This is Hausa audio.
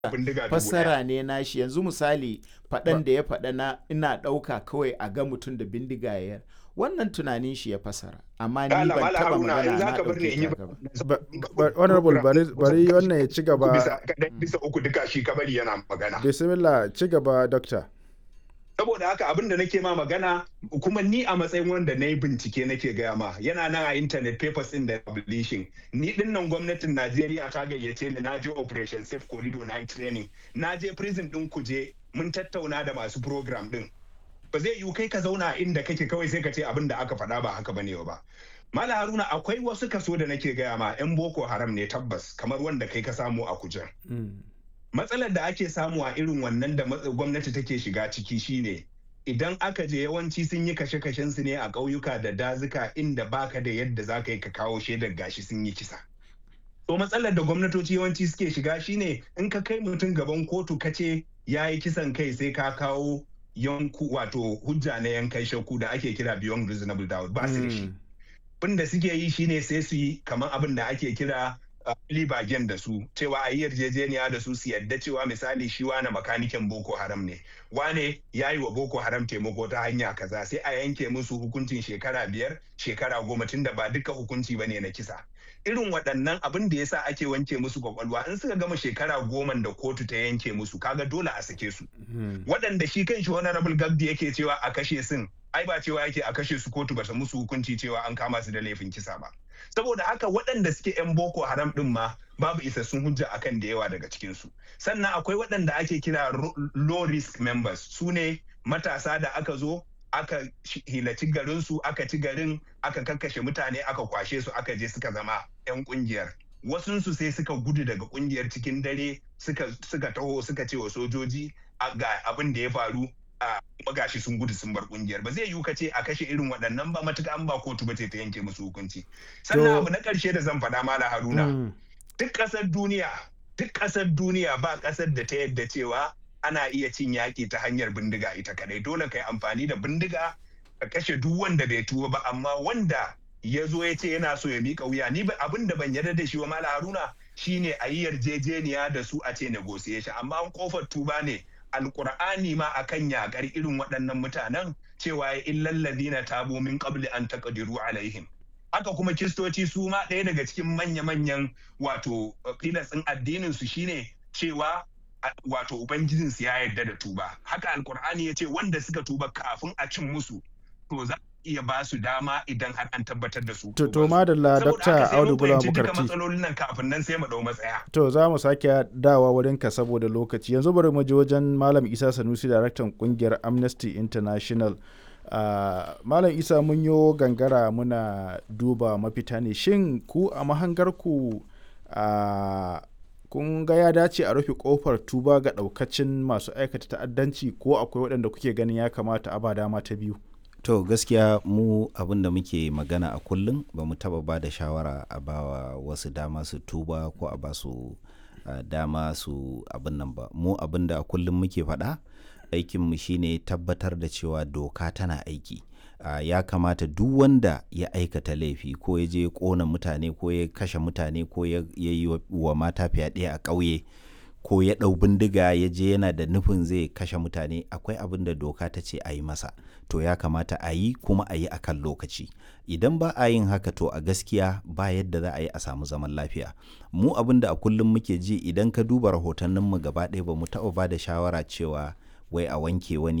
bindiga dubu fassara ne nashi yanzu misali faɗan da ya faɗa na ina ɗauka kawai a ga mutum da bindiga ya wannan tunanin shi ya fassara amma ni Allah, ban Malam taɓa Haruna, in magana za na ka bar ni in yi ɗauke ta haka ba. Ba- ba- honorable bari bari wannan ya ci gaba bisa kaɗai bisa uku duka shi kabari yana magana bismillah ci gaba doctor saboda haka abin da nake ma magana kuma ni a matsayin wanda na yi bincike nake gaya ma yana nan a internet papers in da publishing ni din nan gwamnatin najeriya ta gayyace ni na je operation safe corridor na yi training na je prison din kuje mun tattauna da masu program din ba zai yiwu kai ka zauna inda kake kawai sai ka ce abin da aka faɗa ba haka bane ba Mala Haruna akwai wasu kaso da nake gaya ma 'yan Boko Haram ne tabbas kamar wanda kai ka samu a kujen. matsalar da ake samu a irin wannan da matsa- gwamnati take shiga ciki shine idan aka je yawanci sun yi kashe-kashen su ne a ƙauyuka da dazuka inda baka da yadda za ka yi ka kawo shaidar gashi sun yi kisa. To matsalar da gwamnatoci yawanci suke shiga shine in ka kai mutum gaban kotu ka ce ya yi kisan kai sai ka kawo yanku wato hujja na yankan shakku da ake kira beyond reasonable doubt ba su da shi. abin da suke yi shine sai su yi kamar abin da ake kira uh, libagen da su cewa a yi yarjejeniya da su su yadda cewa misali shi wane makanikin boko haram ne wane ya yi wa boko haram taimako ta hanya kaza sai a yanke musu hukuncin shekara biyar shekara goma tun da ba duka hukunci bane na kisa irin waɗannan abin da yasa ake wanke musu kwakwalwa in suka gama shekara goma da kotu ta yanke musu kaga dole a sake su waɗanda shi kan shi honorable gabdi yake cewa a kashe sun ai ba cewa yake a kashe su kotu bata musu hukunci cewa an kama su da laifin kisa ba saboda haka waɗanda suke 'yan boko haram ɗin ma babu isassun hujja akan da yawa daga cikinsu sannan akwai waɗanda ake kira ro- low risk members su ne matasa da aka zo aka shi- hilaci garinsu aka ci garin aka kakkashe mutane aka kwashe su aka je suka zama 'yan ƙungiyar wasunsu sai suka gudu daga ƙungiyar cikin dare suka, suka taho suka ce wa sojoji "A ga abin da ya faru a kuma gashi sun gudu sun bar kungiyar ba zai yiwu ka ce a kashe irin waɗannan ba matuƙa an ba kotu ba ce ta yanke musu hukunci sannan To- abu na ƙarshe da zan faɗa mala haruna Mm. duk ƙasar duniya duk ƙasar duniya ba ƙasar da ta yadda cewa ana iya cin yaƙi ta hanyar bindiga ita kadai dole ka yi amfani da bindiga ka kashe duk wanda bai tuba ba amma wanda ya zo ya ce yana so ya miƙa wuya ni ba abin da ban yarda da shi wa mala haruna shine a yi yarjejeniya da su a ce negotiation amma an kofar tuba ne alkur'ani ma akan yakar irin waɗannan mutanen cewa ya illal ladina tabu min qabli an taqdiru alaihim haka kuma kiristoci su ma ɗaya daga cikin manya-manyan wato filas ɗin addinin su shine cewa a- wato ubangijin su ya yarda da tuba haka alkur'ani ya ce wanda suka tuba kafin a cin musu to za a iya ba su dama idan har an tabbatar da su To, to tubansu. madalla Saboda Dr. haka sai Audu mun Bula fahimci duka Bukarti. matsalolin nan kafin nan sai mu ɗau matsaya To za mu sake dawa wurinka saboda lokaci. Yanzu bari mu je wajen Malam Isa Sanusi, daraktan kungiyar Amnesty International. Ah, Malam Isa mun yo gangara muna duba mafita ne. Shin ku a mahangarku ah, kun ga ya dace a rufe kofar tuba ga daukacin masu aikata ta'addanci ko akwai waɗanda kuke ganin ya kamata a ba dama ta biyu? To gaskiya mu abin da muke magana a kullum ba mu taba ba da shawara a bawa wasu dama su tuba ko a ba su uh, dama su abin nan ba. Mu abin da a kullum muke faɗa aikinmu shine tabbatar da cewa doka tana aiki. Uh, ya kamata duk wanda ya aikata laifi ko ya je ya ƙona mutane ko ya kashe mutane ko ya ya yi wa- wa mata fyaɗe a ƙauye ko ya ɗau bindiga ya je yana da nufin zai kashe mutane akwai abin da doka ta ce a yi masa to ya kamata a yi kuma a yi a kan lokaci idan ba a yin haka to a gaskiya ba yadda za a yi a samu zaman lafiya mu abin da a kullum muke ji idan ka duba rahotanninmu gaba ɗaya ba mu taɓa ba da shawara cewa wai a wanke wani